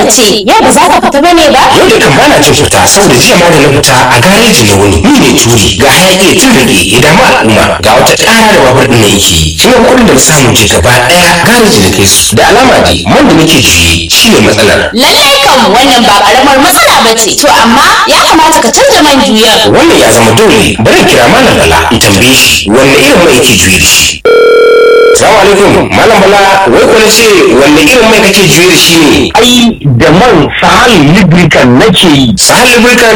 ce yau ba za ka fita bane ba yau da kan bana jin fita saboda jiya ma da na fita a gareji na wuni ni ne turi ga hayaki ya tun rage ya damu al'umma ga wata ƙara da babur ɗin na yake shi ne kuɗin da na samu je gaba ɗaya gareji na kai su da alama dai man da nake juye shi ne matsalar lallai kan wannan ba karamar matsala ba ce to amma ya kamata ka canza man juyar wannan ya zama dole bari in kira malam bala in tambaye shi wanne irin mai yake juye da shi Salamu alaikum malam bala wai ko na ce wanne irin mai kake juye da shi ne ai da man sahal lubricant nake yi sahal lubricant